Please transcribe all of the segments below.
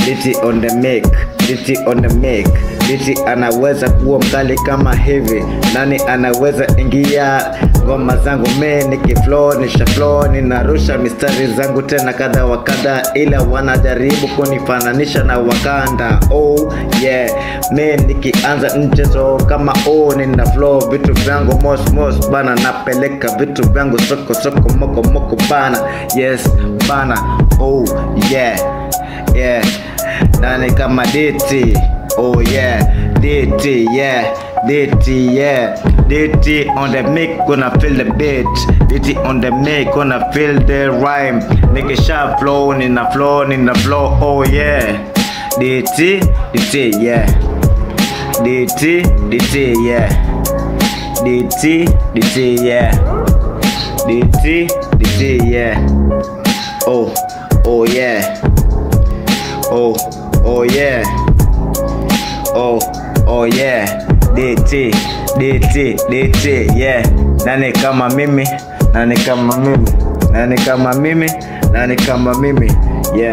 DT on the mic, DT on the mic. DT anaweza kuwa mkali kama hivi, nani anaweza ingia ngoma zangu me nikiflow nisha flow ninarusha mistari zangu tena kadha wa kadha, ila wanajaribu kunifananisha na Wakanda. Oh yeah, me nikianza mchezo kama oh, nina flow vitu vyangu mos mos bana, napeleka vitu vyangu soko soko moko moko bana, yes bana, oh yeah yeah, nani kama DT Oh yeah, DT, yeah, DT, yeah, DT on the mic, gonna feel the beat. DT on the mic, gonna feel the rhyme. Nigga sharp flow, nina flow, nina flow, oh yeah. DT, DT, yeah. DT, DT, yeah. DT, DT, yeah. DT, DT, yeah. Oh, oh yeah. Oh, oh yeah. Oh, oh yeah. DT, DT, DT, yeah. Nani kama mimi, nani kama mimi, nani kama mimi, nani kama mimi, yeah.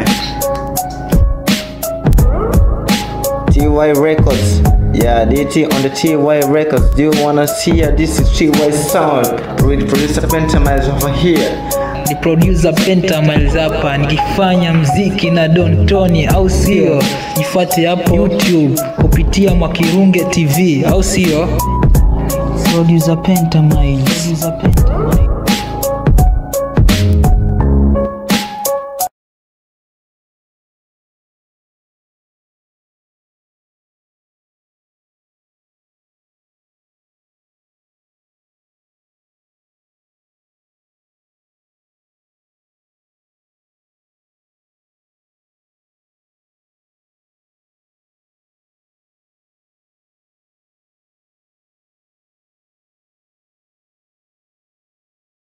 TY Records, yeah, DT on the TY Records. Do you wanna see ya? This is TY Sound. With producer Pentamiles over here. ni producer Penta Miles hapa nikifanya mziki na Don Tony, au sio? Jifuate hapo YouTube kupitia Mwakirunge TV, au sio? Producer Penta Miles. Producer Penta Miles.